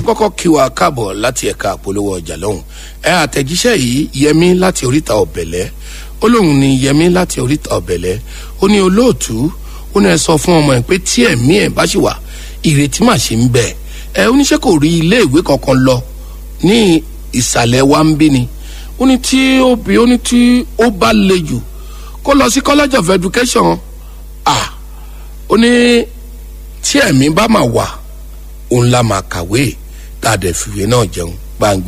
kọ́kọ́ kí wa káàbọ̀ láti ẹ̀ka àpolówó ọjà lọ́hùn ẹ àtẹ̀jíṣẹ́ yìí yẹmí láti oríta ọ̀bẹ̀lẹ̀ ó lóun ní yẹmí láti oríta ọ̀bẹ̀lẹ̀ ó ní olóòtú ó ní ẹ sọ fún ọmọ ẹ pé tí ẹ̀mí ẹ̀ bá ṣì wà ìrètí mà ṣe ń bẹ ẹ oníṣẹ́ kò rí ilé ìwé kankan lọ ní ìsàlẹ̀ wa ń bí ni ó ní tí ó bí ó ní tí ó bá le jù kó lọ sí college of education ah ó ní tí ẹ̀mí bá mà wà òun la máa kàwé tá a dẹ̀ fìwé náà jẹun gbàǹgbé